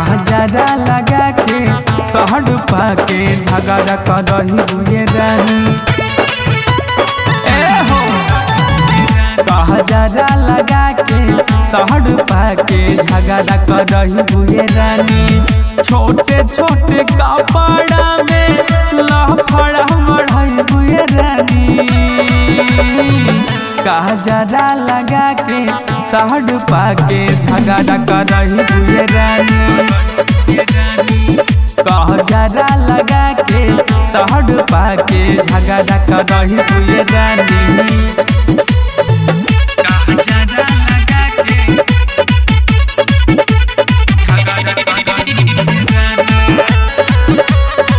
कहजरा लगा के तहड़ पाके झगड़ा करही बुए रानी ए हो कहजरा लगा के तहड़ पाके झगड़ा करही बुए रानी छोटे छोटे कपड़ा में लफड़ा मढ़ई बुए रानी कहजरा लगा के तहड़ पाके झगड़ा करही बुए रानी कहजरा लगा के तहड़ पाके झगड़ा करही बुए रानी कहजरा लगा के झगड़ा करही बुए रानी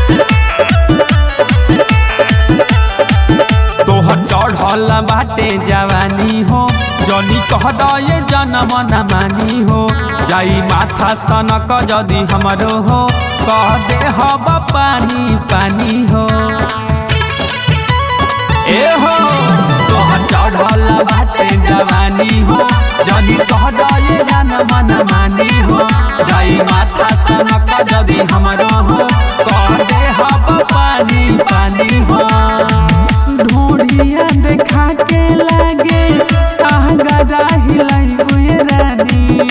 तोहर चढ़ल बाटे जवानी हो जनी कह दे जनम न मानी हो जाई माथा सनक जदि हमरो हो कह दे हब पानी पानी हो ए हो तोहर चढ़ल बाटे जवानी हो जनी कह दे जनम न मानी हो जाई माथा सनक जदि हमरो हो कह दे हब पानी पानी हो ढूढ़िया देखा के लागे आहगरा हिलाई हुए रानी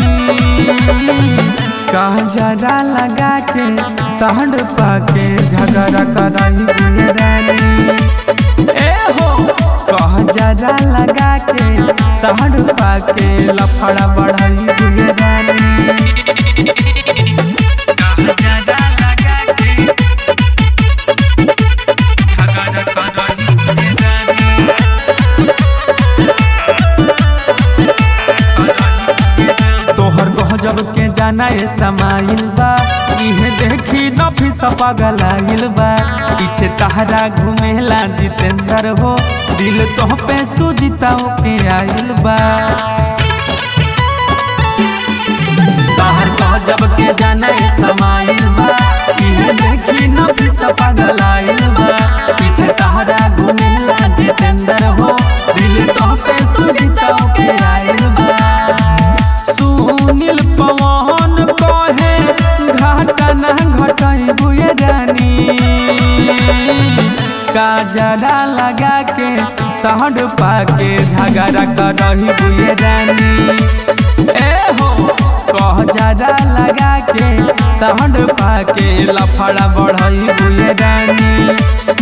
कहजरा लगा के तहड़ पाके झगड़ा कराई हुए रानी ए हो कहजरा लगा के तहड़ पाके लफड़ा बढ़ाई हुए रानी कहजरा लगा के झगड़ा कराई हुए रानी तोहर गजब के जाना ए समाइल बा इहे देखी नफिस पगलाइल बा पीछे तहरा घुमेला जितेंद्र हो दिल तोह पे सुजिता के आइल बा तोहर गजब के जाना ए समाइल बा इहे देखी नफिस पगलाइल बा पीछे तहरा घुमेला जितेंद्र हो दिल तोह पे सुजिता के आइल बा सुनील पवन कहे घाटा ना घटाई बुए रानी काजरा लगा के तहड़ पाके झगड़ा करही बुए रानी ए हो कह जरा लगा के तहड़ पाके लफड़ा बढ़ई बुए रानी